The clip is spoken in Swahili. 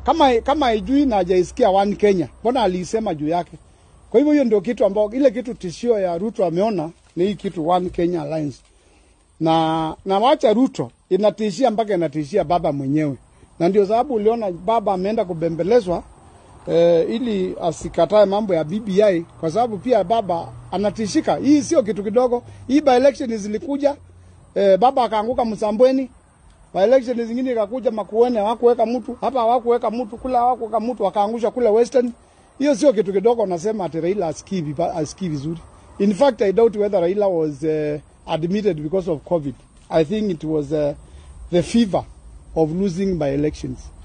kama kama haijui na hajaisikia One Kenya, mbona aliisema juu yake? Kwa hivyo hiyo ndio kitu ambao ile kitu tishio ya Ruto ameona ni hii kitu One Kenya Alliance, na na wacha Ruto inatishia mpaka inatishia baba mwenyewe, na ndio sababu uliona baba ameenda kubembelezwa eh, ili asikatae mambo ya BBI kwa sababu pia baba anatishika. Hii sio kitu kidogo. Hii by election zilikuja eh, baba akaanguka Msambweni by election zingine ikakuja Makueni, hawakuweka mtu hapa, hawakuweka mtu kule, hawakuweka mtu, wakaangusha kule Western. Hiyo sio kitu kidogo. Nasema ati Raila asikii vipa- asikii vizuri. In fact I doubt whether Raila was uh, admitted because of COVID. I think it was uh, the fever of losing by elections.